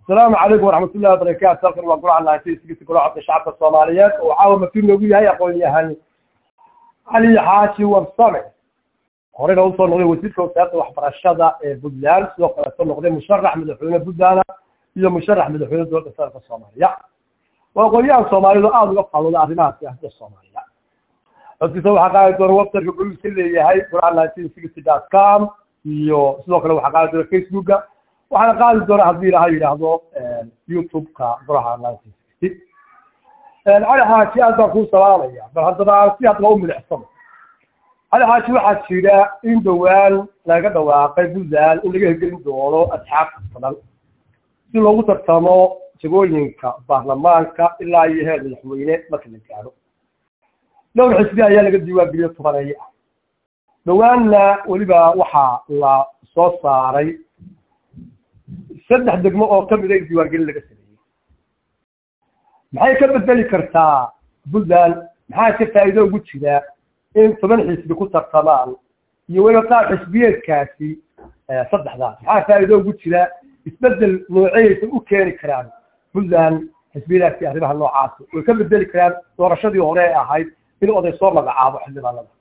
asalaamu calaykum waraxmat ullahi wabarakaatu halkan waa golaha naantiiskiisa golaha codka shacabka soomaaliyeed oo caawa masiir noogu yahay aqoon-yahan cali xaaji warsame horeyna usoo noqday wasiirka wasaaradda waxbarashada ee puntland sidoo kaleeto noqday musharax madaxweyne puntland iyo musharax madaxweyne dowladda federaalka soomaaliya waa aqoon-yahan soomaalidu aada uga faalooda arrimaha siyaasadda soomaaliya codkiisa waxaa qaadi doona websiteka goligiisa leeyahay golaha nineteen sixty dot com iyo sidoo kale waxaa qaadi doona facebooka waxaana qaadi doona haddii ilaha yidhaahdo youtube-ka golaha nineteen sixty cali xaaji aad baan kuu salaamaya bal haddaba aan si hadaba u milicsano cali xaaji waxaa jira in dhowaan laga dhawaaqay puntland in laga hirgelin doono asxaab badan si loogu tartamo jagooyinka baarlamaanka ilaa iyo heer madaxweyne marka la gaadho dhowr xisbi ayaa laga diiwaangeliyo tobaneeye ah dhowaanna weliba waxaa la soo saaray saddex degmo oo kamida in diiwaangelin laga sameeyey maxay ka bedeli kartaa puntland maxaa ka faa'iido ugu jira in toban xisbi ku tartamaan iyo weliba qaar xisbiyeedkaasi saddexdaas maxaa faa'iido ugu jira isbedel nooceyaysa u keeni karaan puntland xisbiyadaasi arrimaha noocaasi way ka bedeli karaan doorashadii hore ee ahayd in oday soo magacaabo xildhibaanada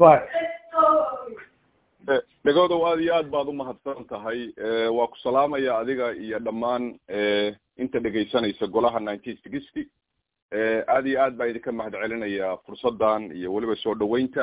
dhegoodow aada iyo aad baad umahadsan tahay waa ku salaamaya adiga iyo dhammaan inta dhegaysanaysa golaha nineteen sixty aada iyo aad baa idinka mahad celinaya fursaddan iyo weliba soo dhaweynta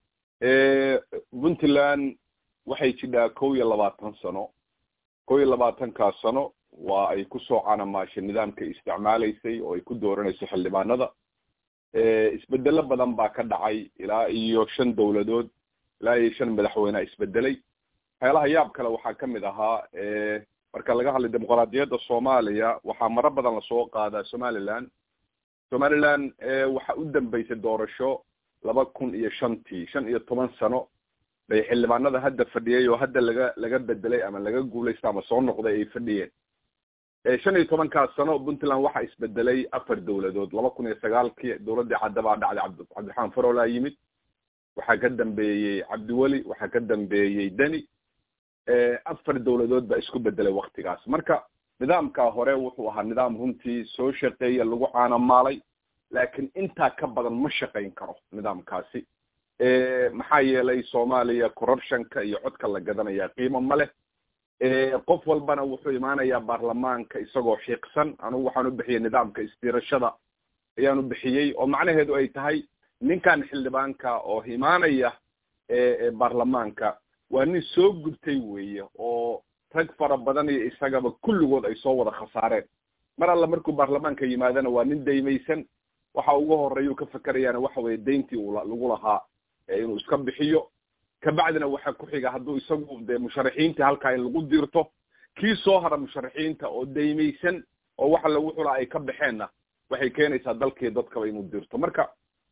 puntland waxay jidhaa kow iyo labaatan sano kow iyo labaatankaas sano waa ay kusoo canamaashay nidaamka isticmaalaysay oo ay ku dooranayso xildhibaanada isbedelo badan baa ka dhacay ilaa iyo shan dowladood ilaa iyo shan madaxweynea isbedelay waxyaalaha yaab kale waxaa kamid ahaa marka laga hadlay dimuqraadiyadda soomaaliya waxaa maro badan lasoo qaadaa somaliland somaliland waxa u dambeysay doorasho laba kun iyo shantii shan iyo toban sano bay xildhibaanada hadda fadhiyay oo hadda laga laga bedelay ama laga guulaysta ama soo noqday ay fadhiyeen shan iyo tobankaas sano puntland waxaa isbedelay afar dowladood laba kun iyo sagaalkii dowladdii cadda baa dhacday cabd cabdiraxmaan farolaa yimid waxaa ka dambeeyey cabdiweli waxaa ka dambeeyey deni afar dowladood baa isku bedelay waktigaas marka nidaamkaa hore wuxuu ahaa nidaam runtii soo shaqeeya lagu caanamaalay laakiin intaa ka badan ma shaqayn karo nidaamkaasi maxaa yeelay soomaaliya corruptionka iyo codka la gadanaya qiimo ma leh qof walbana wuxuu imaanayaa baarlamaanka isagoo xiiqsan anugu waxaan u bixiyey nidaamka isdiirashada ayaan u bixiyey oo macnaheedu ay tahay ninkan xildhibaanka oo imaanaya baarlamaanka waa nin soo gubtay weeye oo rag fara badan iyo isagaba kulligood ay soo wada khasaareen mar alla markuu baarlamaanka yimaadana waa nin daymaysan waxa ugu horeeyuu ka fakerayaana waxa weeye dayntii uu lagu lahaa inuu iska bixiyo kabacdina waxaa ku xiga hadduu isagu dee musharaxiintii halkaa in lagu dirto kii soo hara musharaxiinta oo daymaysan oo waxa lagu xulaa ay ka baxeenna waxay keenaysaa dalkii dadkaba inuu dirto marka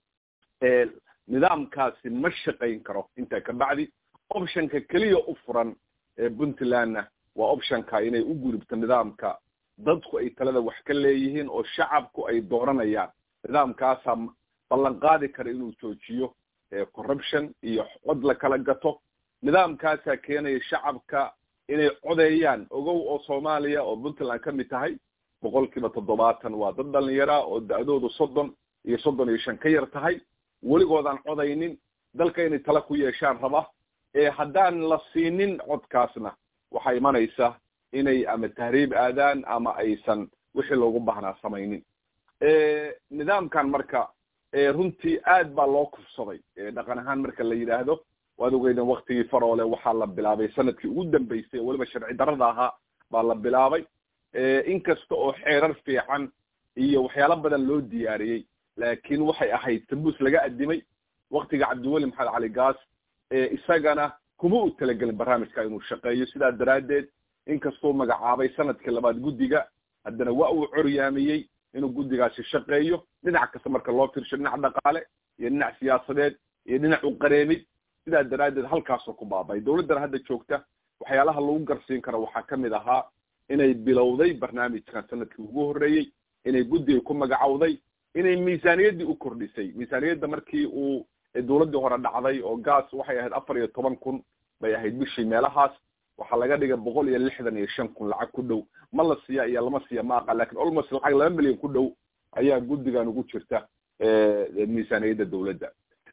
nidaamkaasi ma shaqayn karo intaa kabacdi optionka keliya u furan puntlandna waa optionka inay u gudubto nidaamka dadku ay talada wax ka leeyihiin oo shacabku ay dooranayaan nidaamkaasaa ballan qaadi kara inuu joojiyo corruption iyo cod la kala gato nidaamkaasaa keenaya shacabka inay codeeyaan ogow oo soomaaliya oo puntland ka mid tahay boqol kiiba toddobaatan waa dad dhalinyara oo da-doodu soddon iyo soddon iyo shan ka yar tahay weligoodaan codaynin dalka inay tala ku yeeshaan raba haddaan la siinin codkaasna waxaa imanaysa inay ama tahriib aadaan ama aysan wixii loogu baahnaa samaynin nidaamkan marka runtii aad baa loo kufsaday dhaqan ahaan marka la yidhaahdo waad ogeydeen waktigii faroole waxaa la bilaabay sanadkii ugu dambeysay oo weliba sharci darada ahaa baa la bilaabay inkasta oo xeerar fiican iyo waxyaalo badan loo diyaariyey laakiin waxay ahayd sabuus laga adimay waktiga cabdiweli maxamed cali gaas isagana kuma u talagelin barnaamijka inuu shaqeeyo sidaa daraaddeed inkastuu magacaabay sanadkii labaad guddiga haddana waa uu coryaamiyey inuu guddigaasi shaqeeyo dhinac kasta marka loo fiirsho dhinac dhaqaale iyo dhinac siyaasadeed iyo dhinac u qareemid sidaa daraaddeed halkaasoo ku baabay dowladdan hadda joogta waxyaalaha lagu garsiin karo waxaa ka mid ahaa inay bilowday barnaamijkan sanadkii ugu horreeyey inay guddiga ku magacowday inay miisaaniyaddii u kordhisay miisaaniyadda markii uu dowladdii hore dhacday oo gaas waxay ahayd afar iyo toban kun bay ahayd bishii meelahaas waxaa laga dhigay boqol iyo lixdan iyo shan kun lacag ku dhow ma la siiya iyo lama siiya ma aqa lakin almost lacag laba milyan ku dhow ayaa guddigan ugu jirta miisaaniyadda dawladda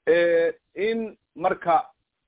in marka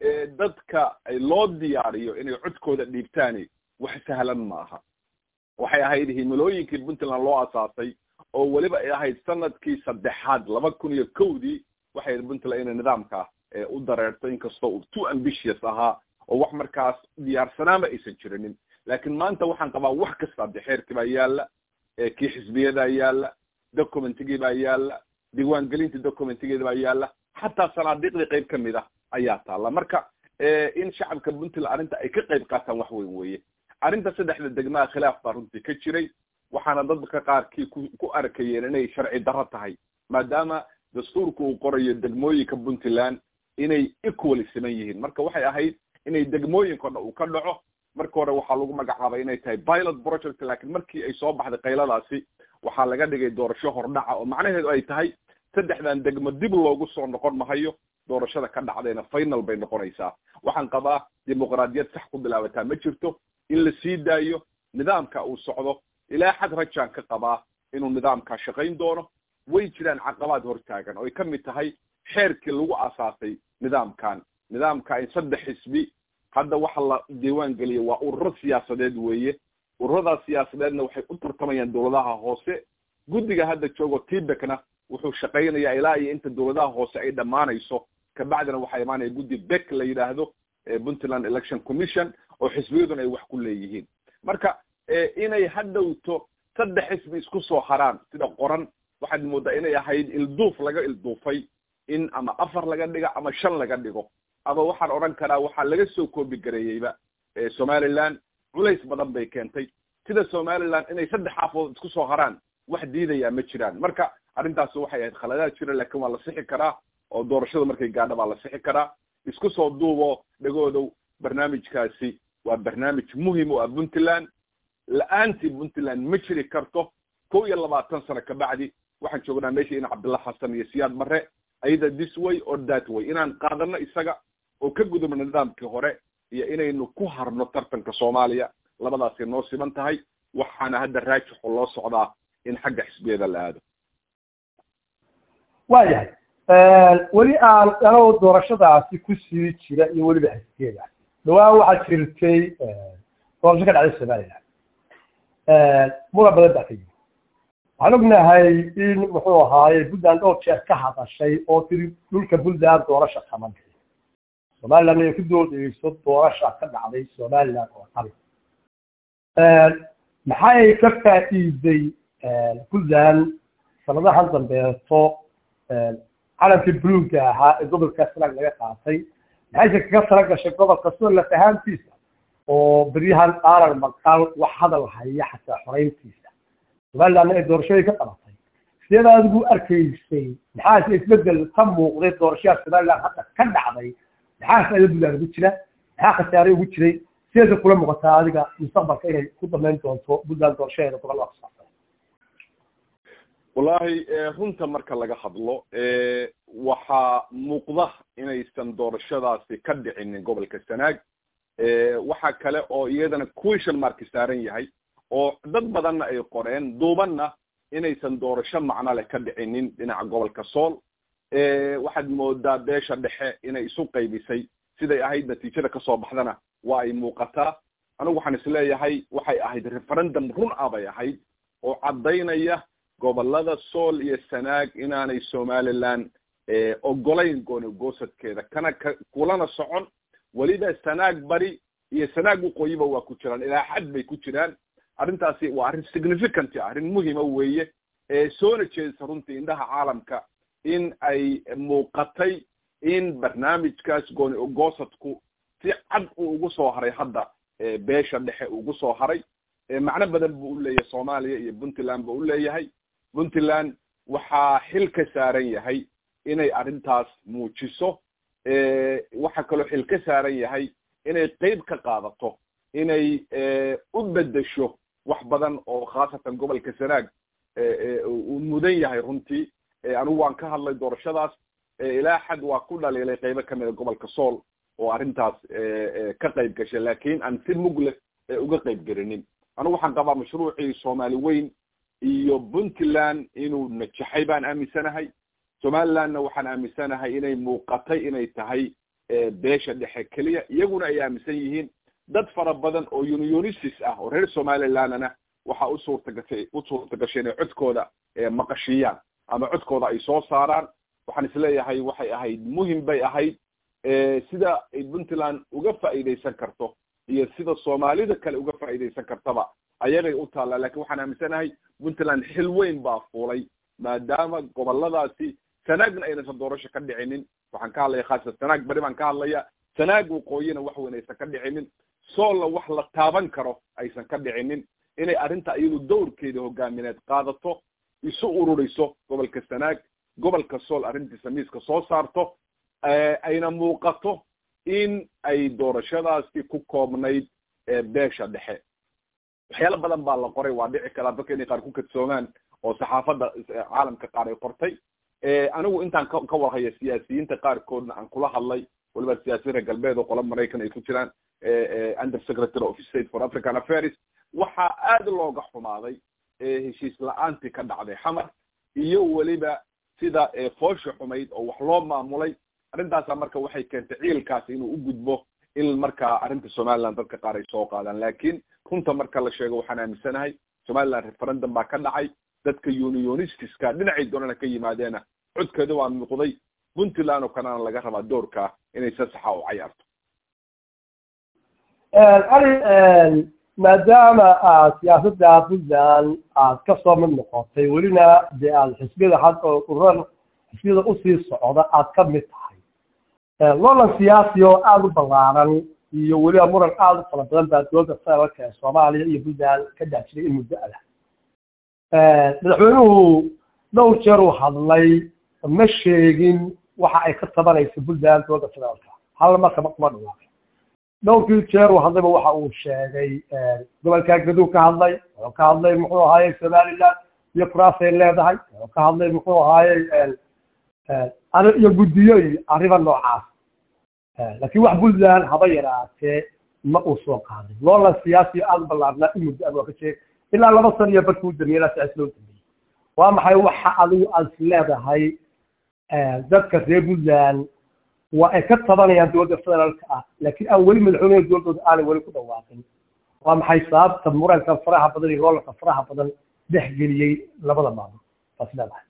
dadka loo diyaariyo inay codkooda dhiibtaani wax sahlan maaha waxay ahayd himilooyinkii puntland loo asaasay oo weliba ay ahayd sanadkii saddexaad laba kun iyo kowdii waxay ahayd puntland inay nidaamka u dareerto inkastoo uu too ambitious ahaa oo wax markaas diyaarsanaanba aysan jirinin laakiin maanta waxaan qabaa wax kasta de xeerkii baa yaala kii xisbiyadaa yaala documentigii baa yaala diiwaangelintii documentigeeda baa yaala xataa sanaadiiqdii qayb kamid ah ayaa taalla marka in shacabka puntland arrinta ay ka qayb qaataan wax weyn weeye arrinta saddexda degmaha khilaaf baa runtii ka jiray waxaana dadka qaarkii ku ku arkayeen inay sharci darro tahay maadaama dastuurka uu qorayo degmooyinka puntland inay equally siman yihiin marka waxay ahayd inay degmooyinka o dhan uu ka dhaco marka hore waxaa lagu magacaabay inay tahay pilot project laakiin markii ay soo baxday qayladaasi waxaa laga dhigay doorasho hordhaca oo macnaheedu ay tahay saddexdan degmo dib loogu soo noqon mahayo doorashada ka dhacdayna final bay noqonaysaa waxaan qabaa dimuqraadiyad sax ku bilaabataa ma jirto in la sii daayo nidaamka uu socdo ilaa xad rajaan ka qabaa inuu nidaamkaa shaqayn doono way jiraan caqabaad hortaagan oo ay ka mid tahay xeerkii lagu asaasay nidaamkan nidaamka in saddex xisbi hadda waxa la diiwaan geliyay waa ururo siyaasadeed weeye ururadaas siyaasadeedna waxay u tartamayaan dawladaha hoose guddiga hadda joogo tibekna wuxuu shaqaynayaa ilaa iyo inta dawladaha hoose ay dhammaanayso kabacdina waxaa imaanaya guddi bek la yidhaahdo puntland election commission oo xisbiyaduna ay wax ku leeyihiin marka inay hadhowto saddex xisbi isku soo haraan sida qoran waxaad moodaa inay ahayd ilduuf laga ilduufay in ama afar laga dhigo ama shan laga dhigo ama waxaan odhan karaa waxaa laga soo koobi gareeyeyba somaliland culays badan bay keentay sida somaliland inay saddex xaafood isku soo haraan wax diidayaa ma jiraan marka arrintaasi waxay ahayd khaladaad jira laakiin waa la sixi karaa oo doorashada markay gaadha baa la sixi karaa isku soo duubo dhagoodow barnaamijkaasi waa barnaamij muhim u ah puntland la-aantii puntland ma jiri karto kow iyo labaatan sano kabacdi waxaan joognaa meesha in cabdillah xasan iyo siyaad barre ayada this way or that way inaan qaadano isaga oo ka gudubno nidaamkii hore iyo inaynu ku harno tartanka soomaaliya labadaasay noo siman tahay waxaana hadda raajixo loo socdaa in xagga xisbiyada la aado waayahay weli aan anoo doorashadaasi kusii jira iyo weliba xisbiyada dhawaan waxaa jirtay doorasho ka dhacday somaliland muran badan baa ka yimi waxaan ognahay in muxuu ahaaye puntland dhowr jeer ka hadashay oo tiri dhulka puntland doorasha kama dhicin somaliland inay ku doodeyso doorasha ka dhacday somaliland oo dhan maxay ka faa'iiday puntland sanadahan dambeeto calankii buluugga ahaa ee gobolka sanaag laga qaatay maxayse kaga tala gashay gobolka soo laf ahaantiisa oo beryahan aanan maqal wax hadal haya xataa xoreyntiisa somalilandna ay doorashadii ka qabatay sideed adigu arkaysay maxaase isbedel ka muuqday doorashada somaliland hadda ka dhacday maxaa faa'ido puntland ugu jira maxaa khasaare ugu jiray sideeda kula muuqataa adiga mustaqbalka inay ku damayn doonto puntland doorashadeeda gobolada ku saabsan wallahi runta marka laga hadlo waxaa muuqda inaysan doorashadaasi ka dhicinin gobolka sanaag waxa kale oo iyadana question marki saaran yahay oo dad badanna ay qoreen duubanna inaysan doorasho macno leh ka dhicinin dhinaca gobolka sool waxaad moodaa beesha dhexe inay isu qaybisay siday ahayd natiijada kasoo baxdana waa ay muuqataa anigu waxaan isleeyahay waxay ahayd referendum run ah bay ahayd oo caddaynaya gobolada sool iyo sanaag inaanay somaliland ogolayn goonigoosadkeeda kana ka kulana socon weliba sanaag bari iyo sanaag waqooyiba waa ku jiraan ilaa xad bay ku jiraan arrintaasi waa arrin significant ah arrin muhima weeye soona jeedisa runtii indhaha caalamka in ay muuqatay in barnaamijkaas gooni ogoosadku si cad uu ugu soo haray hadda beesha dhexe ugu soo haray macno badan buu uleeyahay soomaaliya iyo puntland ba uleeyahay puntland waxaa xil ka saaran yahay inay arrintaas muujiso waxaa kaloo xil ka saaran yahay inay qeyb ka qaadato inay u bedesho wax badan oo khaasatan gobolka sanaag uu mudan yahay runtii anigu waan ka hadlay doorashadaas ilaa xad waa ku dhaliilay qeybo kamida gobolka sool oo arrintaas ka qayb gashay laakiin aan si mugleh uga qayb gelinin anigu waxaan qabaa mashruucii soomaali weyn iyo puntland inuu najaxay baan aaminsanahay somalilandna waxaan aaminsanahay inay muuqatay inay tahay beesha dhexe keliya iyaguna ay aaminsan yihiin dad fara badan oo unionistis ah oo reer somalilandna waxa u suurtagashay u suurta gashay inay codkooda maqashiyaan ama codkooda ay soo saaraan waxaan isleeyahay waxay ahayd muhim bay ahayd sida ay puntland uga faa'iidaysan karto iyo sida soomaalida kale uga faa'iidaysan kartaba ayagay u taallaa lakin waxaan aaminsanahay puntland xil weyn baa fuulay maadaama goboladaasi sanaagna aynaysan doorasho ka dhicinin waxaan ka hadlaya khaasatan sanaag bari baan ka hadlaya sanaag waqooyina wax weyn aysan ka dhicinin soolla wax la taaban karo aysan ka dhicinin inay arrinta iyadu dawrkeeda hogaamineed qaadato isu ururiso gobolka sanaag gobolka sool arrintiisa miiska soo saarto ayna muuqato in ay doorashadaasi ku koobnayd beesha dhexe waxyaalo badan baa la qoray waa dhici karaa dadka inay qaar ku kadsoomaan oo saxaafadda caalamka qaar ay qortay anigu intaan ka ka warhaya siyaasiyiinta qaarkoodna aan kula hadlay waliba siyaasiyiin reer galbeed oo qola maraykan ay ku jiraan under secretary of state for african affairs waxaa aada looga xumaaday heshiis la-aantii ka dhacday xamar iyo weliba sida foosha xumayd oo wax loo maamulay arrintaasa marka waxay keentay ciilkaasi inuu u gudbo in markaa arrinta somaliland dadka qaar ay soo qaadaan laakiin runta marka la sheego waxaan aaminsanahay somaliland referendum baa ka dhacay dadka unionistiska dhinacay doonana ka yimaadeena codkeeda waa muuqday puntland oo kalena laga rabaa doorkaa inay si saxa u cayaarto ali maadaama aad siyaasadda puntland aad ka soo mid noqotay welina dee aad xisbiyada had oo urar xisbiyada usii socda aad ka mid tahay lolan siyaasi oo aada u ballaaran iyo weliba muran aada u fara badan baa dowladda federaalka ee soomaaliya iyo puntland ka daajiray in muddo adah madaxweynuhu dhowr jeer uu hadlay ma sheegin waxa ay ka tabanaysa puntland dowladda federaalka hal markaba kuma dhawaaqay dhowrkii jeer uu hadlayba waxa uu sheegay gobolka gaduu ka hadlay wuxuu ka hadlay muxuu ahaaye somaliland iyo kuraasay leedahay wuxuu ka hadlay muxuu ahaaye iyo guddiyo iyo arriba noocaas laakiin wax puntland haba yaraatee ma uu soo qaadin loolan siyaasi aada u ballaarnaa in muddo waa ka jeeg ilaa laba san iyo barkii u dambeeyey ilaa siyaasi loo dambeeyey waa maxay waxa adigu aad is leedahay dadka reer puntland waa ay ka tabanayaan dowladda federaalka ah laakiin aan weli madaxweynaha dowladdooda aanay weli ku dhawaaqin waa maxay sababta muranka faraha badan iyo loolanka faraha badan dhexgeliyey labada maamul taas leedahay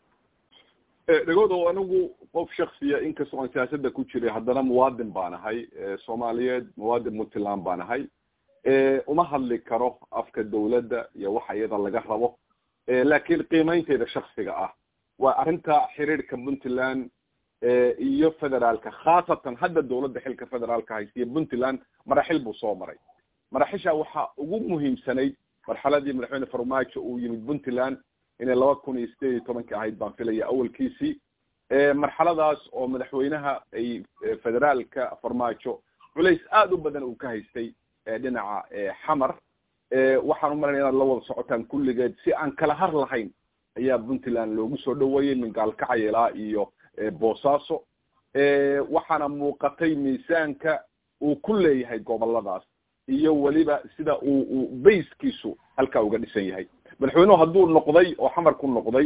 dhegoodo anigu qof shaksiya inkastoo aan siyaasadda ku jiray haddana muwaadin baan ahay soomaaliyeed muwaadin puntland baan ahay uma hadli karo afka dawladda iyo waxa iyada laga rabo laakiin qiimaynteyda shaksiga ah waa arrinta xiriirka puntland iyo federaalka khaasatan hadda dawladda xilka federaalka haysiya puntland maraxil buu soo maray maraxisha waxaa ugu muhiimsanayd marxaladii madaxweyne farmaajo uu yimid puntland inay laba kun iyo sideed iyo tobankii ahayd baan filaya awalkiisii marxaladaas oo madaxweynaha ay federaalka farmaajo culays aada u badan uu ka haystay dhinaca xamar waxaan umalanaya inaad la wada socotaan kulligeed si aan kala har lahayn ayaa puntland loogu soo dhaweeyey min gaalkacayelaa iyo boosaaso waxaana muuqatay miisaanka uu ku leeyahay goboladaas iyo weliba sida uu uu bayskiisu halkaa uga dhisan yahay madaxweynuhu hadduu noqday oo xamar ku noqday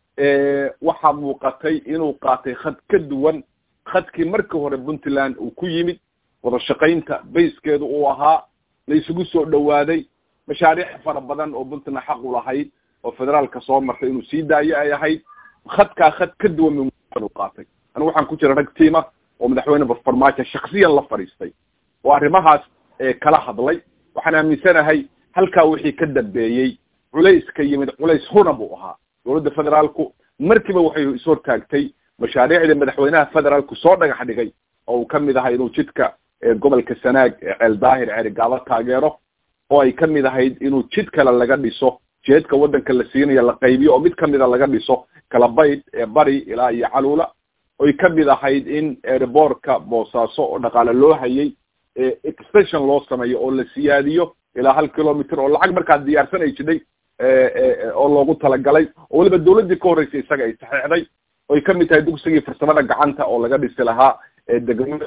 waxaa muuqatay inuu qaatay khad ka duwan khadkii markii hore puntland uu ku yimid wada shaqaynta bayskeedu uu ahaa la isugu soo dhawaaday mashaariic fara badan oo puntland xaq u lahayd oo federaalka soo martay inuu sii daayo ay ahayd khadkaa khad ka duwan min qaatay anigu waxaan ku jira rag tiima oo madaxweyne farmaajo shaksiyan la fadhiistay oo arrimahaas kala hadlay waxaan aaminsanahay halkaa wixii ka dambeeyey culays ka yimid culays huna buu ahaa dowladda federaalku markiiba waxay ishortaagtay mashaariicdii madaxweynaha federaalku soo dhagax dhigay oo uu kamid ahaa inuu jidka gobolka sanaag ceel daahir ceerigaabo taageero oo ay kamid ahayd inuu jid kale laga dhiso jeedka waddanka la siinayo la qaybiyo oo mid kamida laga dhiso kalabayd bari ilaa iyo caluula oy kamid ahayd in airboortka boosaaso oo dhaqaale loo hayay extension loo sameeyo oo la siyaadiyo ilaa hal kilometer oo lacag markaa diyaarsanay jidhay oo loogu talagalay oo weliba dawladdii ka horreysay isaga ay saxeexday oy kamid tahay dugsigii farsamada gacanta oo laga dhisi lahaa degmada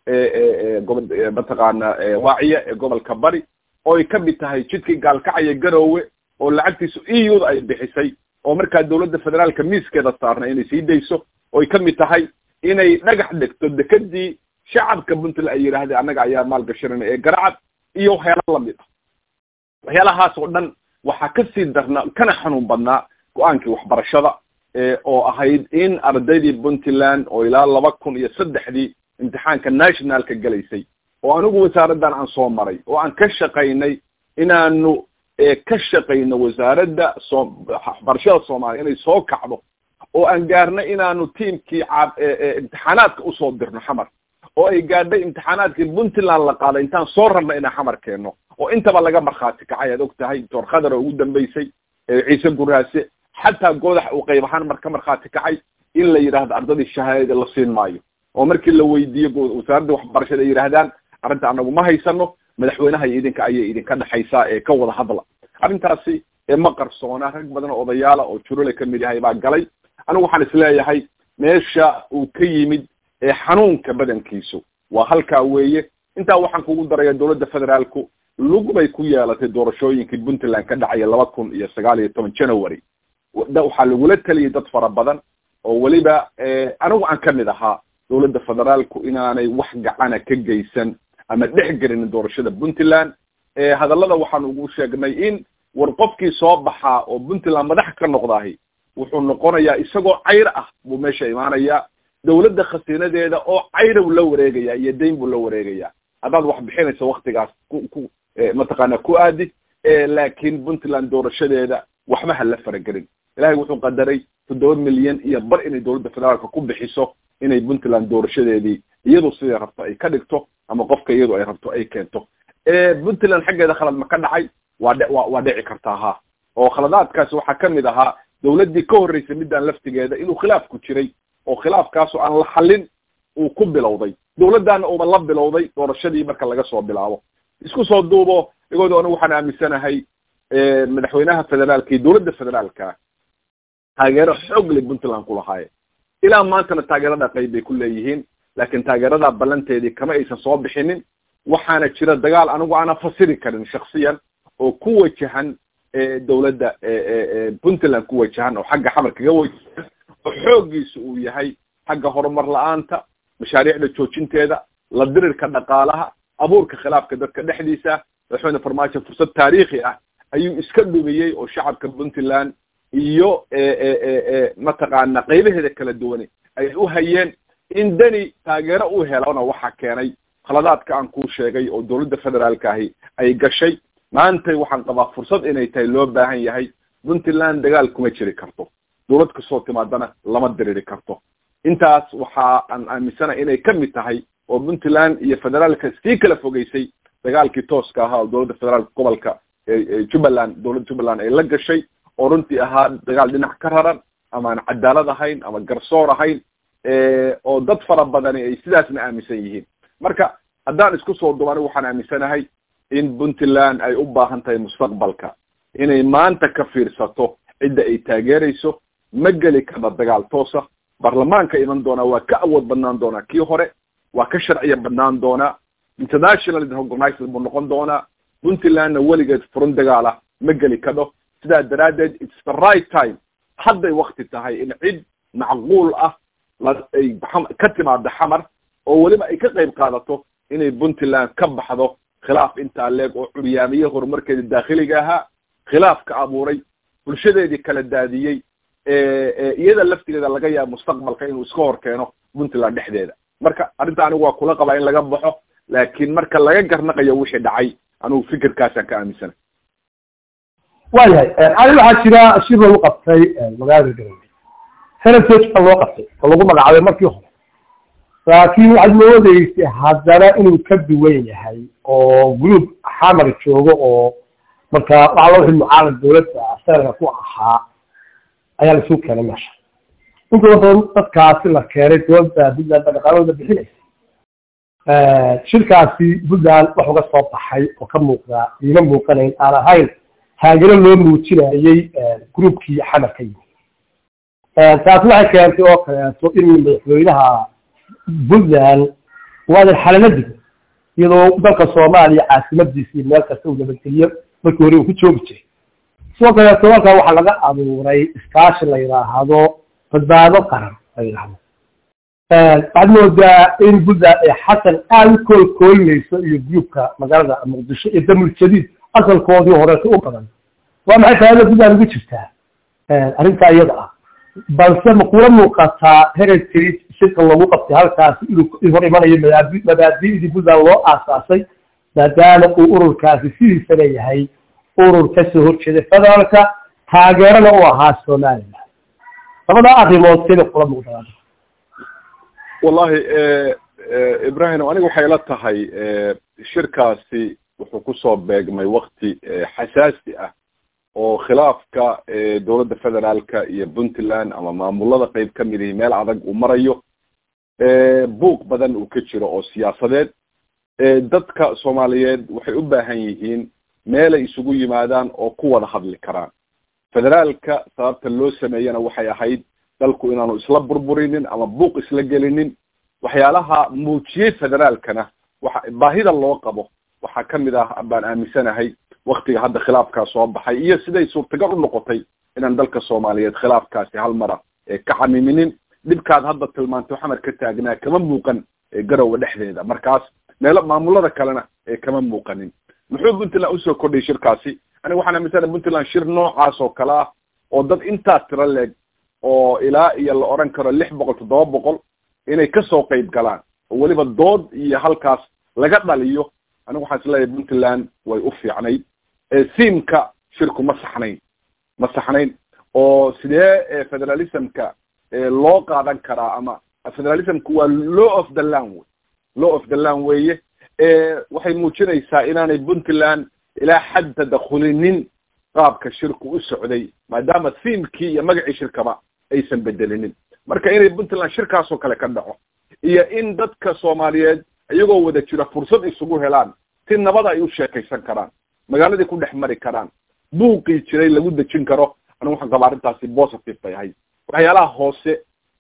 mataqaana waaciya ee gobolka bari oo ay kamid tahay jidkii gaalkacaya garoowe oo lacagtiisu euda ay bixisay oo markaa dawladda federaalka miiskeeda saarna inay sii dayso oo ay kamid tahay inay dhagax dhigto dekedii shacabka puntland ay yidhaahdeen annaga ayaa maalgashanayna ee garacad iyo waxyaala lamid ah waxyaalahaas oo dhan waxaa kasii darnaa kana xanuun badnaa go-aankii waxbarashada oo ahayd in ardaydii puntland oo ilaa laba kun iyo saddexdii imtixaanka nationalka gelaysay oo anigu wasaaraddan aan soo maray oo aan ka shaqaynay inaanu ka shaqayno wasaaradda soo waxbarashada soomaaliya inay soo kacdo oo aan gaarnay inaanu tiamkii imtixaanaadka usoo dirno xamar oo ay gaadhay imtixaanaadkii puntland la qaaday intaan soo rabna inaan xamar keenno oo intaba laga markhaati kacay aad og tahay doctor khadar oo ugu dambeysay ciise guraase xataa goodax uu qayb ahaan mar ka markhaati kacay in la yidhaahdo ardadii shahaadada la siin maayo oo markii la weydiiyo wasaaradda waxbarashada ay yidhaahdaan arrinta anagu ma haysano madaxweynaha iyo idinka ayay idinka dhexaysaa ee ka wada hadla arrintaasi ma qarsoona rag badan oo odayaala oo jurole kamid yahay baa galay anigu waxaan isleeyahay meesha uu ka yimid xanuunka badankiisu waa halkaa weeye intaa waxaan kugu daraya dawladda federaalku lug bay ku yeelatay doorashooyinkii puntland ka dhacaya laba kun iyo sagaal iyo toban january waxaa lagula teliyay dad fara badan oo weliba anigu aan kamid ahaa dawladda federaalku inaanay wax gacana ka geysan ama dhex gelinin doorashada puntland hadallada waxaan ugu sheegnay in war qofkii soo baxaa oo puntland madax ka noqdahi wuxuu noqonayaa isagoo cayr ah buu meesha imaanayaa dawladda khasiinadeeda oo cayrow la wareegaya iyo dayn buu la wareegaya haddaad wax bixinayso waktigaas ku ku mataqaana ku aadi laakiin puntland doorashadeeda waxba ha la faragelin ilahay wuxuu qadaray toddoba milyan iyo bar inay dawladda federaalka ku bixiso inay puntland doorashadeedii iyadu siday rabto ay ka dhigto ama qofka iyadu ay rabto ay keento puntland xaggeeda khalad ma ka dhacay waa dhe wa waa dhici kartaa ha oo khaladaadkaasi waxaa kamid ahaa dawladdii ka horreysay midaan laftigeeda inuu khilaafku jiray oo khilaafkaasu aan la xallin uu ku bilowday dawladdaana uuba la bilowday doorashadii marka laga soo bilaabo isku soo duubo igooda anigu waxaan aaminsanahay madaxweynaha federaalka iyo dawladda federaalka taageero xoog leh puntland ku lahaaye ilaa maantana taageerada qayb bay ku leeyihiin laakiin taageeradaa ballanteedii kama aysan soo bixinin waxaana jira dagaal anigu aanan fasiri karin shaksiyan oo ku wajahan dawladda puntland ku wajahan oo xagga xamar kaga wajahan oo xooggiisa uu yahay xagga horumar la-aanta mashaariicda joojinteeda la dirirka dhaqaalaha abuurka khilaafka dadka dhexdiisa madaxweyne farmaajo fursad taariikhi ah ayuu iska dhumiyey oo shacabka puntland iyo mataqaana qaybaheeda kala duwane ay u hayeen in deni taageero u helona waxaa keenay khaladaadka aan kuu sheegay oo dawladda federaalka ahi ay gashay maantay waxaan qabaa fursad inay tahay loo baahan yahay puntland dagaal kuma jiri karto dawlad kasoo timaadana lama diriri karto intaas waxa aan aaminsanahay inay kamid tahay oo puntland iyo federaalka sii kala fogeysay dagaalkii tooska ahaa oo dawladda federaalka gobolka jubbaland dawladda jubbaland ay la gashay oo runtii ahaa dagaal dhinac ka raran ama aan cadaalad ahayn ama garsoor ahayn oo dad fara badani ay sidaasna aaminsan yihiin marka haddaan isku soo dubo anigu waxaan aaminsanahay in puntland ay u baahan tahay mustaqbalka inay maanta ka fiirsato cidda ay taageerayso ma geli karna dagaal toosa baarlamaanka iman doonaa waa ka awood badnaan doonaa kii hore waa ka sharciya badnaan doonaa international organized buu noqon doonaa puntlandna weligeed furan dagaala ma geli kadho sidaa daraaddeed its the right time hadday wakti tahay in cid macquul ah ay ka timaado xamar oo weliba ay ka qayb qaadato inay puntland ka baxdo khilaaf intaa leeg oo curyaamiye horumarkeeda daakhiliga ahaa khilaaf ka abuuray bulshadeedii kala daadiyey iyada laftigeeda laga yaabo mustaqbalka inuu iska hor keeno puntland dhexdeeda marka arrinta anigu waa kula qabaa in laga baxo laakiin marka laga garnaqayo wixii dhacay anigu fikirkaasaan ka aaminsana waayahay ani waxaa jira shir lagu qabtay magaalada garowe heritage baa loo qabtay oo lagu magacaabay markii hore laakiin waxaad moodeysay haddana inuu ka duwan yahay oo group xamar joogo oo marka waxaa loo wixii mucaalad dawladda asaga ku ahaa ayaa laisugu keenay meesha inkooda badan dadkaasi la keenay dawladda puntland baa dhaqaalahooda bixinaysa shirkaasi puntland wax uga soo baxay oo ka muuqdaa iima muuqanayn aan ahayn taageero loo muujinayey groupkii xamar ka yimi taasi waxay keentay oo kaleeto in madaxweynaha puntland waadan xalanadii iyadoo dalka soomaaliya caasimadiisa iyo meel kasta uu nabadgeliyo markii hore uu ku joogi jiray sidoo kaleeto halkaa waxaa laga abuuray iskaashi la yidhaahdo badbaado qaran la yidhaahdo waxaad moodaa in buntland ay xasan aada u koolkoolinayso iyo gruubka magaalada muqdisho iyo damul jadiid asalkoodii horeeta u badan waa maxay faaiida buntland ugu jirtaa arrintaa iyada ah balse ma kula muuqataa heritage shirka lagu qabtay halkaasi inuu hor imanayo mabaadi mabaadi'dii puntland loo aasaasay maadaama uu ururkaasi sidiisa leeyahay urur kasoo horjeeda federaalka taageerana u ahaa somaliland labadaa arrimood sida kula muuqdaan wallahi ibrahim aniga waxay la tahay shirkaasi wuxuu kusoo beegmay wakti xasaasi ah oo khilaafka dowladda federaalka iyo puntland ama maamulada qeyb ka mid ihi meel adag uu marayo buuq badan uu ka jiro oo siyaasadeed dadka soomaaliyeed waxay u baahan yihiin meelay isugu yimaadaan oo ku wada hadli karaan federaalka sababta loo sameeyana waxay ahayd dalku inaanu isla burburinin ama buuq isla gelinin waxyaalaha muujiyey federaalkana waxa baahida loo qabo waxaa kamid ah baan aaminsanahay waktiga hadda khilaafkaa soo baxay iyo siday suurtagal u noqotay inaan dalka soomaaliyeed khilaafkaasi hal mara ka xamiminin dhibkaad hadda tilmaantay xamar ka taagnaa kama muuqan garowa dhexdeeda markaas meelo maamulada kalena kama muuqanin muxuu puntland usoo kordhiyay shirkaasi aniga waxaan aaminsanahay puntland shir noocaas oo kale ah oo dad intaas tiro leeg oo ilaa iyo la odhan karo lix boqol toddoba boqol inay kasoo qeyb galaan oo weliba dood iyo halkaas laga dhaliyo aniga waxaan isleeyahay puntland way u fiicnayd siimka shirku ma saxnayn ma saxnayn oo sidee federalismka loo qaadan karaa ama federalismku waa law of the land wey law of the land weeye waxay muujinaysaa inaanay puntland ilaa xad tadakhulinin qaabka shirku u socday maadaama siimkii iyo magacii shirkaba aysan bedelinin marka inay puntland shirkaasoo kale ka dhaco iyo in dadka soomaaliyeed iyagoo wada jira fursad isugu helaan si nabada ay u sheekaysan karaan magaaladii ku dhex mari karaan buuqii jiray lagu dejin karo anigu waxaan qabaa arrintaasi positive bay ahayd waxyaalaha hoose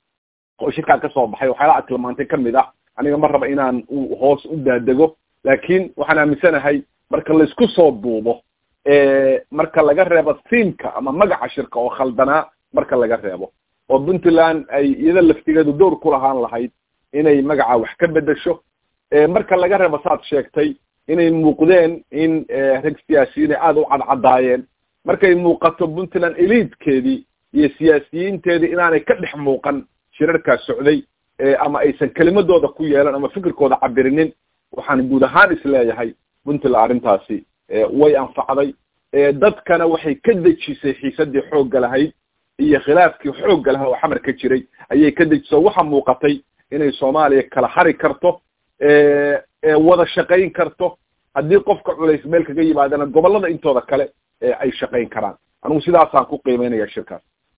oo shirkaan kasoo baxay waxyaalaha ad tilmaantay kamid ah aniga ma raba inaan hoos u daadego laakiin waxaan aaminsanahay marka laisku soo duubo marka laga reebo siimka ama magaca shirka oo khaldanaa marka laga reebo oo puntland ay iyada laftigeedu dowr ku lahaan lahayd inay magaca wax ka bedesho marka laga reebo saad sheegtay inay muuqdeen in rag siyaasiyiin ay aada u cadcadaayeen markay muuqato puntland eliidkeedii iyo siyaasiyiinteedii inaanay ka dhex muuqan shirarkaas socday ama aysan kelimadooda ku yeelan ama fikirkooda cabirinin waxaan guud ahaan isleeyahay puntland arrintaasi way anfacday dadkana waxay ka dejisay xiisadii xoogga lahayd iyo khilaafkii xoogga lahaa oo xamar ka jiray ayay ka dejiso waxaa muuqatay inay soomaaliya kala hari karto wada shaqayn karto haddii qofka culays meel kaga yimaadana gobollada intooda kale ay shaqayn karaan anigu sidaasaan ku qiimeynaya shirkaas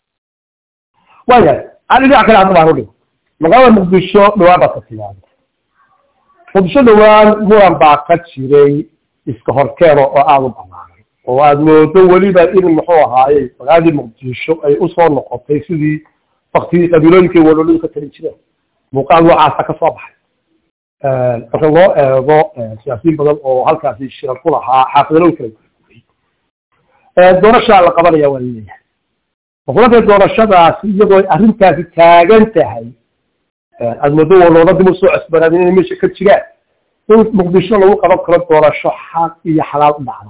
waya an dhinac kale hadda baan udhigo magaalada muqdisho dhawaan baa ka timaada muqdisho dhawaan muran baa ka jiray iska horkeeno oo aada u balaaran oo aada moodo weliba in muxuu ahaayey magaaladii muqdisho ay usoo noqotay sidii waktigii qabiilooyinkay waloladu ka talin jireen muuqaal noocaasa ka soo baxay marka loo eego siyaasiyiin badan oo halkaasi shirar ku lahaa xaafidalooyin kala gurguriyey doorashaa la qabanaya waa laleeyahay makulantay doorashadaasi iyadoo arrintaasi taagan tahay aada moodo walooda dib usoo cesbanaadin inay meesha ka jiraan in muqdisho lagu qaban karo doorasho xaq iyo xalaal u dhacdo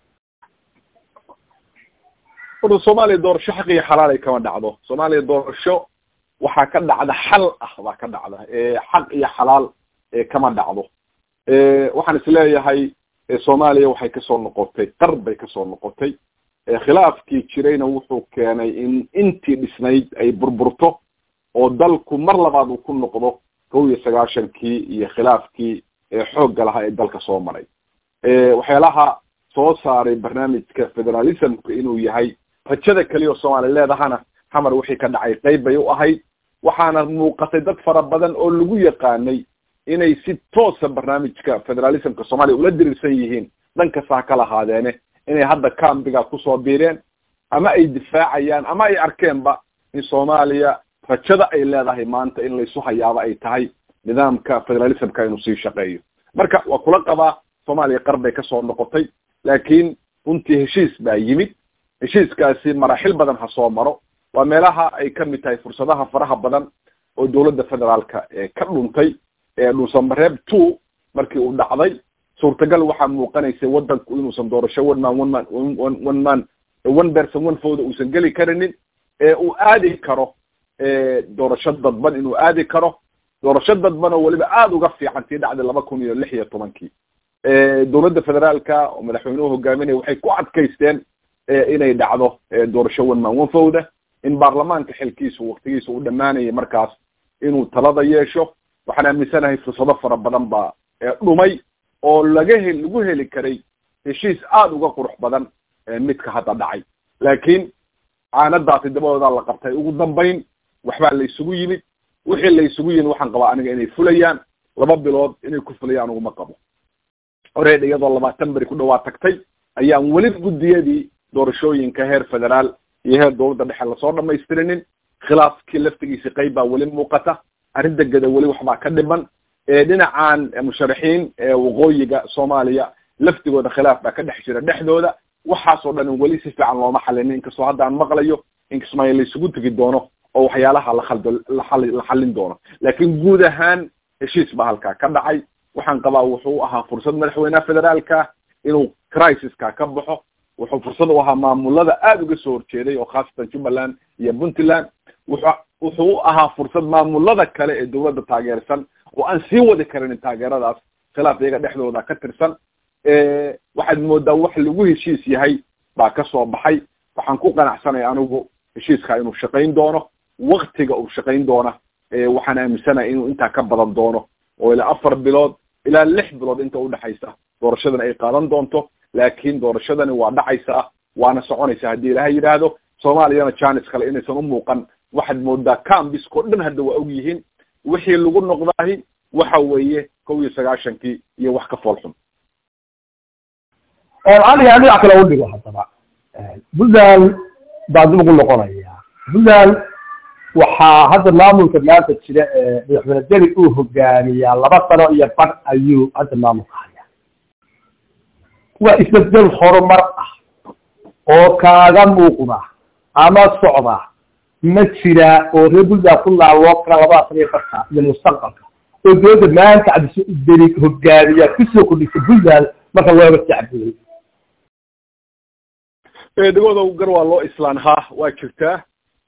orda soomaaliya doorasho xaq iyo xalaal ay kama dhacdo soomaaliya doorasho waxaa ka dhacda xal ah baa ka dhacda xaq iyo xalaal kama dhacdo waxaan isleeyahay soomaaliya waxay kasoo noqotay qar bay kasoo noqotay khilaafkii jirayna wuxuu keenay in intii dhisnayd ay burburto oo dalku mar labaad uu ku noqdo kow iyo sagaashankii iyo khilaafkii xoogga lahaa ee dalka soo maray waxyaalaha soo saaray barnaamijka federalismka inuu yahay rajada keliya oo soomaaliya leedahana xamar wixii ka dhacay qeyb bay u ahayd waxaana muuqatay dad fara badan oo lagu yaqaanay inay si toosa barnaamijka federalismka soomaaliya ula diriirsan yihiin dhan kasta ha ka lahaadeene inay hadda cambiga kusoo biireen ama ay difaacayaan ama ay arkeenba in soomaaliya rajada ay leedahay maanta in laysu hayaabo ay tahay nidaamka federalismka inuu sii shaqeeyo marka waa kula qabaa soomaaliya qar bay kasoo noqotay laakiin runtii heshiis baa yimid heshiiskaasi maraaxil badan ha soo maro waa meelaha ay kamid tahay fursadaha faraha badan oo dowladda federaalka ka dhuntay dhuusamareeb two markii uu dhacday suurtagal waxaa muuqanaysay wadanku inuusan doorasho one man one man one man one person one fooda uusan geli karinin ee uu aadi karo doorasho dadban inuu aadi karo doorasho dadban oo weliba aada uga fiican tii dhacday laba kun iyo lix iyo tobankii dowladda federaalka oo madaxweynuhu hogaaminaya waxay ku adkaysteen inay dhacdo doorasho one man one fowda in baarlamaanka xilkiisu waktigiisa u dhamaanayay markaas inuu talada yeesho waxaan aaminsanahay fursado fara badan baa dhumay oo laga hel lagu heli karay heshiis aada uga qurux badan midka hadda dhacay laakiin caanadaasi dabadoodaa la qabtay ugu dambayn waxbaa la isugu yimid wixii la isugu yimid waxaan qabaa aniga inay fulayaan laba bilood inay ku fulayaan uguma qabo horeed iyadoo labaatan beri ku dhawaa tagtay ayaan weli guddiyadii doorashooyinka heer federaal iyo heer dowladda dhexe lasoo dhamaystirinin khilaafkii laftigiisi qayb baa weli muuqata arrin degeda weli waxbaa ka dhiman dhinacan musharaxiin waqooyiga soomaaliya laftigooda khilaaf baa ka dhex jira dhexdooda waxaasoo dhan weli si fiican looma xalinin inkastoo hadda aan maqlayo inkasmaayo la isugu tegi doono oo waxyaalaha lahaldo laali la xallin doono laakiin guud ahaan heshiis baa halkaa ka dhacay waxaan qabaa wuxuu ahaa fursad madaxweynaha federaalka inuu crisiska ka baxo wuxuu fursad u ahaa maamulada aada uga soo horjeeday oo khaasatan jubbaland iyo puntland wuxu wuxuu u ahaa fursad maamulada kale ee dowladda taageersan oo aan sii wadi karinin taageeradaas khilaaf iyaga dhexdooda ka tirsan waxaad moodaa wax lagu heshiis yahay baa ka soo baxay waxaan ku qanacsanaya anigu heshiiska inuu shaqayn doono waktiga uu shaqayn doona waxaan aaminsanaya inuu intaa ka badan doono oo ilaa afar bilood ilaa lix bilood inta udhexaysa doorashadan ay qaadan doonto laakiin doorashadani waa dhacaysaa waana soconaysa haddii ilaahay yidhaahdo soomaaliyana janis kale inaysan umuuqan waxaad moodaa cambiskao dhan hadda waa og yihiin wixii lagu noqdaahi waxa weeye kow iyo sagaashankii iyo wax ka fool xun cali aan dhinac kale u dhigo haddaba puntland baa dib ugu noqonaya puntland waxaa hadda maamulka maanta jira ee madaxweyne deli uu hogaamiyaa laba sano iyo badh ayuu hadda maamulka hayaa waa isbedel horumar ah oo kaaga muuqda ama socda ma jira oo reer puntland ku laaloo kara labada sano iyo badhka iyo mustaqbalka oo dowladda maanta cabdideli hogaamiya kusoo kordhisay puntland marka looga sacbiyey degooda gar waa loo islaanhaa waa jirtaa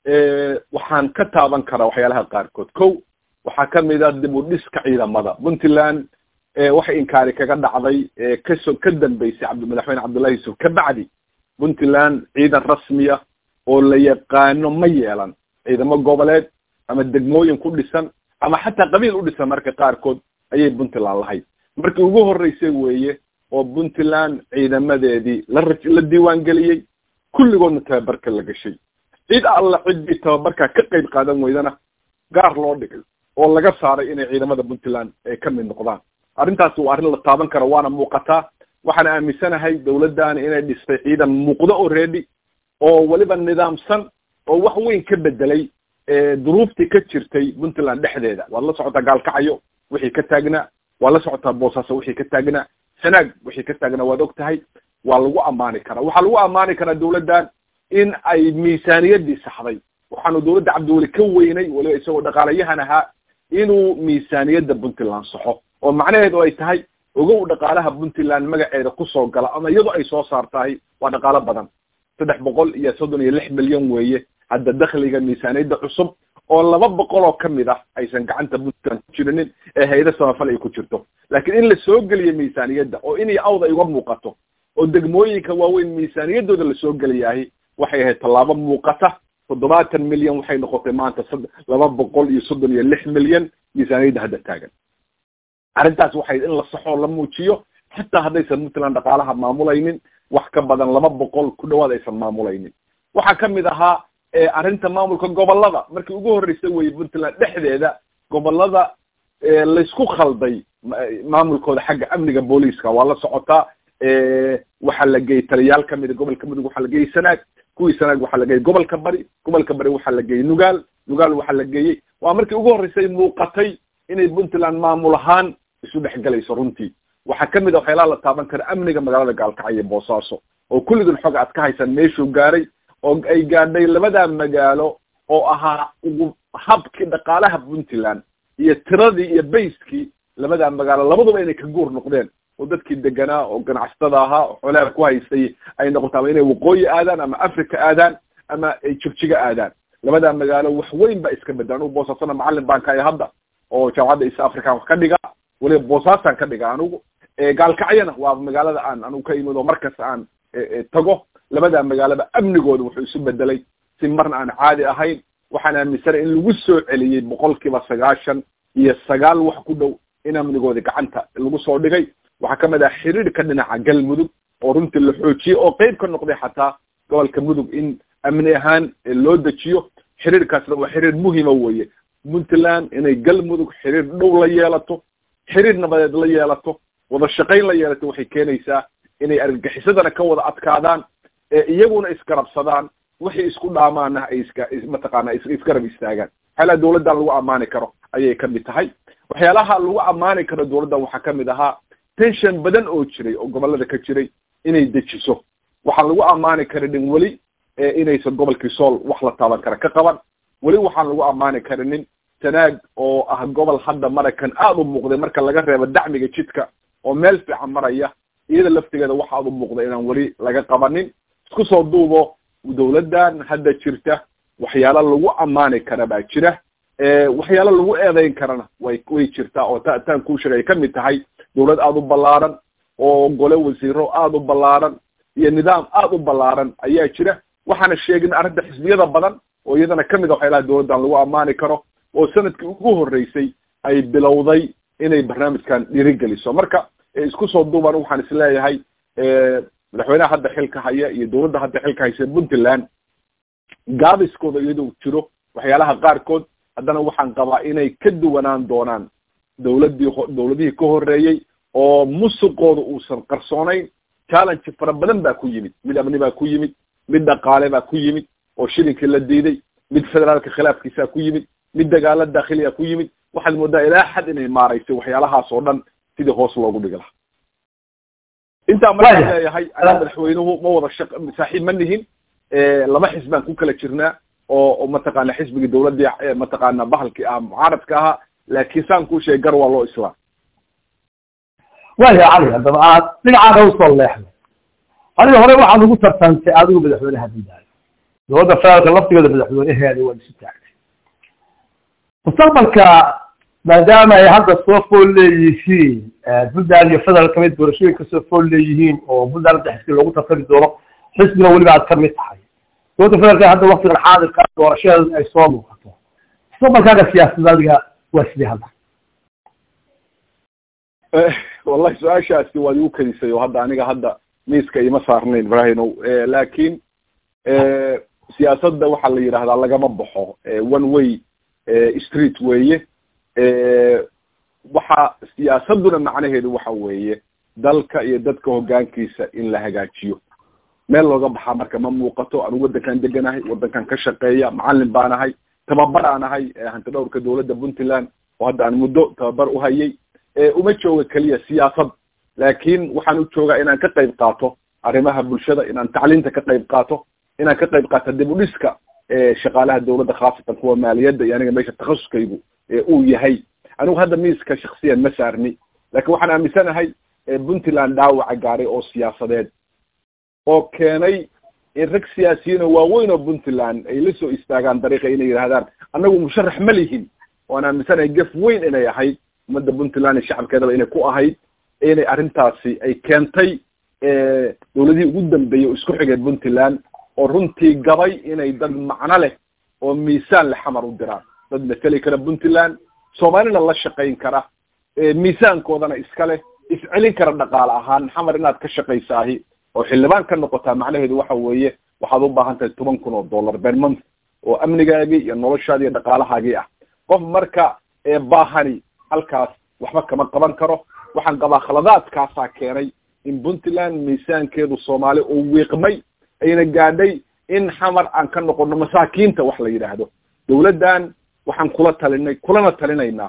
waxaan ka taaban karaa waxyaalaha qaarkood kow waxaa kamid a dib u dhiska ciidamada puntland waxay inkaari kaga dhacday kaso ka dambeysay cabd madaxweyne cabdullahi yusuf ka bacdi puntland ciidan rasmiya oo la yaqaano ma yeelan ciidamo goboleed ama degmooyin ku dhisan ama xataa qabiil u dhisan marka qaarkood ayay puntland lahayd markii ugu horeysay weeye oo puntland ciidamadeedii la la diiwaan geliyey kulligoodna tababarka la gashay cid alla ciddii tababarka ka qayb qaadan weydana gaar loo dhigay oo laga saaray inay ciidamada puntland ay ka mid noqdaan arrintaasi waa arrin la taaban karo waana muuqataa waxaan aaminsanahay dawladdaani inay dhistay ciidan muuqdo oo ready oo weliba nidaamsan oo wax weyn ka bedelay duruuftii ka jirtay puntland dhexdeeda waad la socotaa gaalkacyo wixii ka taagnaa waad la socotaa boosaaso wixii ka taagnaa sanaag wixii ka taagnaa waad og tahay waa lagu ammaani karaa waxaa lagu ammaani karaa dawladdan in ay miisaaniyaddii saxday waxaanu dawladda cabdiweli ka weynay weliba isagoo dhaqaalayahan ahaa inuu miisaaniyadda puntland saxo oo macnaheedu ay tahay ogow dhaqaalaha puntland magaceeda kusoo gala ama iyadoo ay soo saartahay waa dhaqaalo badan saddex boqol iyo soddon iyo lix milyan weeye hadda dakhliga miisaaniyadda cusub oo laba boqol oo kamid ah aysan gacanta puntland ku jirinin ee hayda samafal ay ku jirto laakiin in la soo geliyo miisaaniyadda oo in iyo awd ay uga muuqato oo degmooyinka waaweyn miisaaniyaddooda lasoo geliyahay waxay ahayd tallaabo muuqata toddobaatan milyan waxay noqotay maanta laba boqol iyo soddon iyo lix milyan miisaaniyadda hadda taagan arrintaas waxay in la saxoo la muujiyo xataa haddaysan puntland dhaqaalaha maamulaynin wax ka badan laba boqol ku dhawaad aysan maamulaynin waxaa kamid ahaa arrinta maamulka gobolada markii ugu horreysay weye puntland dhexdeeda gobolada laysku khalday maamulkooda xagga amniga booliiska waa la socotaa waxaa la geeyey taliyaal kamida gobolka mudug waxaa la geeyey sanaag kuwii sanaag waxaa la geeyey gobolka bari gobolka bari waxaa la geeyey nugaal nugaal waxaa la geeyey waa markii ugu horreysay muuqatay inay puntland maamul ahaan isu dhex galayso runtii waxaa kamid a waxyaalaha la taaban kara amniga magaalada gaalkacyo boosaaso oo kulligan xog aad ka haysan meeshuu gaaray oo ay gaadhay labadaa magaalo oo ahaa ugu habkii dhaqaalaha puntland iyo tiradii iyo bayskii labadaa magaalo labaduba inay ka guur noqdeen oo dadkii deganaa oo ganacsatada ahaa oo xoolaha ku haystay ay noqoto ama inay waqooyi aadaan ama africa aadaan ama ay jigjiga aadaan labadaa magaalo wax weyn baa iska bedela anugu boosaasona macalin baan ka ahay hadda oo jaamacadda east african wax ka dhiga weliba boosaasaan ka dhiga anugu gaalkacyana waa magaalada aan anugu ka imid oo markas aan tago labadaa magaaloba amnigooda wuxuu isu bedelay si marna aan caadi ahayn waxaan aaminsanay in lagu soo celiyey boqol kiiba sagaashan iyo sagaal wax ku dhow in amnigooda gacanta lagu soo dhigay waxaa kamid ah xiriirka dhinaca galmudug oo runtii la xoojiyey oo qeyb ka noqday xataa gobolka mudug in amni ahaan loo dejiyo xiriirkaasna waa xiriir muhima weeye puntland inay galmudug xiriir dhow la yeelato xiriir nabadeed la yeelato wada shaqayn la yeelato waxay keenaysaa inay argagixisadana ka wada adkaadaan iyaguna isgarabsadaan wixii isku dhaamaana ay iska mataqaana isgarab istaagaan waxyaalaha dawladdan lagu ammaani karo ayay kamid tahay waxyaalaha lagu ammaani karo dawladdan waxaa kamid ahaa tension badan oo jiray oo gobolada ka jiray inay dejiso waxaan lagu ammaani karinin weli inaysan gobolkii sool wax la taaban kara ka qaban weli waxaan lagu ammaani karinin tanaag oo ah gobol hadda maraykan aada u muuqday marka laga reebo dacmiga jidka oo meel fiican maraya iyada laftigeeda waxa aada u muuqda inaan weli laga qabanin isku soo duubo dawladdan hadda jirta waxyaalo lagu ammaani kara baa jira waxyaalo lagu eedeyn karana way way jirtaa oo ta taan kuu sheegay kamid tahay dawlad aada u ballaaran oo gole wasiiro aada u ballaaran iyo nidaam aada u ballaaran ayaa jira waxaana sheegin arrinta xisbiyada badan oo iyadana kamid a waxyaalaha dawladdan lagu ammaani karo oo sanadkii ugu horreysay ay bilowday inay barnaamijkan dhiirigeliso marka isku soo duuban waxaan isleeyahay madaxweynaha hadda xilka haya iyo dawladda hadda xilka haysa puntland gaabiskooda iyadoo jiro waxyaalaha qaarkood haddana waxaan qabaa inay ka duwanaan doonaan dawladdii dawladihii ka horreeyey oo musuqooda uusan qarsoonayn challenge fara badan baa ku yimid mid amni baa ku yimid mid dhaqaale baa ku yimid oo shilinkii la diiday mid federaalka khilaafkiisaa ku yimid mid dagaalo daakhiliya ku yimid waxaad moodaa ilaa xad inay maaraysay waxyaalahaas oo dhan sidii hoos loogu dhigi lahaa intaa markaan leeyahay anaa madaxweynuhu ma wada shaq saaxiib ma nihin laba xisb baan ku kala jirnaa oo oo mataqaana xisbigii dawladdii mataqaana bahalkii ah mucaaradka ahaa laakiin saan kuu sheegay gar waa loo islaam waya cali haddaba aad dhinacaaga usoo leexday adiga hore waxaad ugu tartantay adigu madaxweynaha buntland dawladda federaalka laftigeeda madaxweynaheeda waad isu taagtay mustaqbalka maadaama ay hadda soo fool leeyihiin puntland iyo federal kamid doorashooyinka soo fool leeyihiin oo puntland hadda xisbi loogu tartami doono xisbina weliba aad kamid tahay dawladda federaalka hadda waktigan xaadirka doorashadeeda ay soo muuqato mustaqbalkaaga siyaasadda adiga waa sidii hadda wallahi su-aashaasi waad igu kadisay oo hadda aniga hadda miiska ima saarnayn ibrahinow laakiin siyaasadda waxaa la yidhahdaa lagama baxo one way street weeye waxa siyaasadduna macnaheedu waxa weeye dalka iyo dadka hoggaankiisa in la hagaajiyo meel looga baxaa marka ma muuqato anigu waddankan deganahay waddankan ka shaqeeya macallin baan ahay tababar aan ahay hanti dhowrka dawladda puntland oo hadda aan muddo tababar u hayay uma jooga keliya siyaasad laakiin waxaan u joogaa inaan ka qayb qaato arrimaha bulshada inaan tacliinta ka qayb qaato inaan ka qayb qaato dib u dhiska shaqaalaha dawladda khaasatan kuwa maaliyadda iyo aniga meesha takhasuskaygu uu yahay anigu hadda miiska shaksiyan ma saarni laakiin waxaan aaminsanahay puntland dhaawaca gaaray oo siyaasadeed oo keenay in rag siyaasiyiin oo waaweyn oo puntland ay la soo istaagaan dariiqa inay yidhahdaan annagu musharax ma lihin waan aaminsanahay gef weyn inay ahayd ummadda puntland iyo shacabkeedaba inay ku ahayd inay arrintaasi ay keentay dawladihii ugu dambeeyey oo isku xigay puntland oo runtii gabay inay dad macno leh oo miisaan leh xamar u diraan dad mateli kara puntland soomaalina la shaqayn kara miisaankoodana iska leh iscelin kara dhaqaale ahaan xamar inaad ka shaqaysaahi oo xildhibaan ka noqotaa macnaheedu waxa weeye waxaad u baahan tahay toban kun oo dollar ber month oo amnigaagii iyo noloshaadi iyo dhaqaalahaagii ah qof marka baahani halkaas waxba kama qaban karo waxaan qabaa khaladaadkaasaa keenay in puntland miisaankeedu soomaali uu wiiqmay ayna gaadhay in xamar aan ka noqono masaakiinta wax la yidhaahdo dawladdan waxaan kula talinay kulana talinaynaa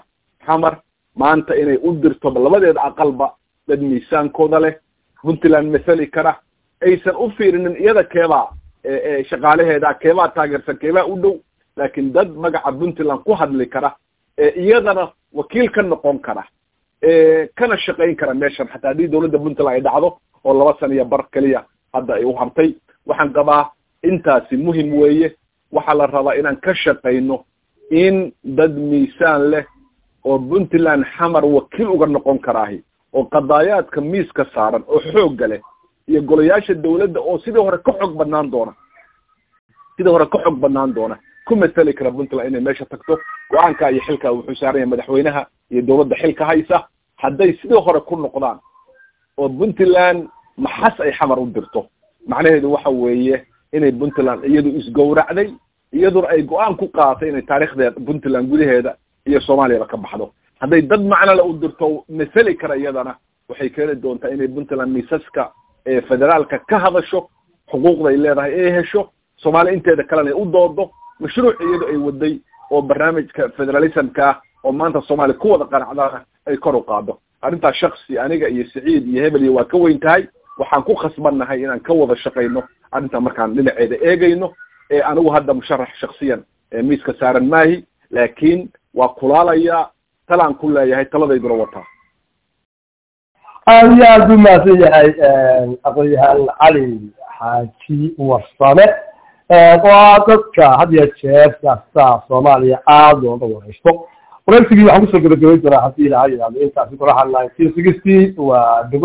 xamar maanta inay u dirto labadeeda aqalba dad miisaankooda leh puntland mathali kara aysan u fiirinin iyada keebaa shaqaalaheeda keebaa taageersan keebaa u dhow laakiin dad magaca puntland ku hadli kara iyadana wakiil ka noqon kara kana shaqayn kara meeshan xataa haddii dawladda puntland ay dhacdo oo laba sana iyo bar keliya hadda ay u hartay waxaan qabaa intaasi muhim weeye waxaa la rabaa inaan ka shaqayno in dad miisaan leh oo puntland xamar wakiil uga noqon karaahi oo qadaayaadka miiska saaran oo xoogga leh iyo golayaasha dawladda oo sidii hore ka xoog badnaan doona sidii hore ka xoog badnaan doona ku matali kara puntland inay meesha tagto go-aanka iyo xilka wuxuu saaran yahay madaxweynaha iyo dawladda xilka haysa hadday sidii hore ku noqdaan oo puntland maxas ay xamar u dirto macnaheedu waxa weeye inay puntland iyadu isgowracday iyaduna ay go-aan ku qaadatay inay taarikhdeeda puntland gudaheeda iyo soomaaliyaba ka baxdo hadday dad macnole u dirto masali kara iyadana waxay keeni doontaa inay puntland miisaska federaalka ka hadasho xuquuqday leedahay ay hesho soomaaliya inteeda kalena ay u doodo mashruuc iyadu ay waday oo barnaamijka federalismka ah oo maanta soomaaliya ku wada qanacdana ay kor u qaado arrintaas shaksi aniga iyo saciid iyo hebel iyo waa ka weyn tahay waxaan ku khasbannahay inaan ka wada shaqayno arrintaa markaan dhinaceeda eegayno ee anigu hadda musharax shaksiyan miiska saaran maahi laakiin waa kulaalayaa talaan ku leeyahay taladayduna wataa aad iyo aad u mahadsan yahay aqoon-yahaan cali xaaji warsame waa dadka had iyo jeer siyaasada soomaaliya aada looga wareysto wareysigii waxaan kusoo gabagabayn doonaa haddii ilaha yidhahdo intaasi golaha nineteen sixty waa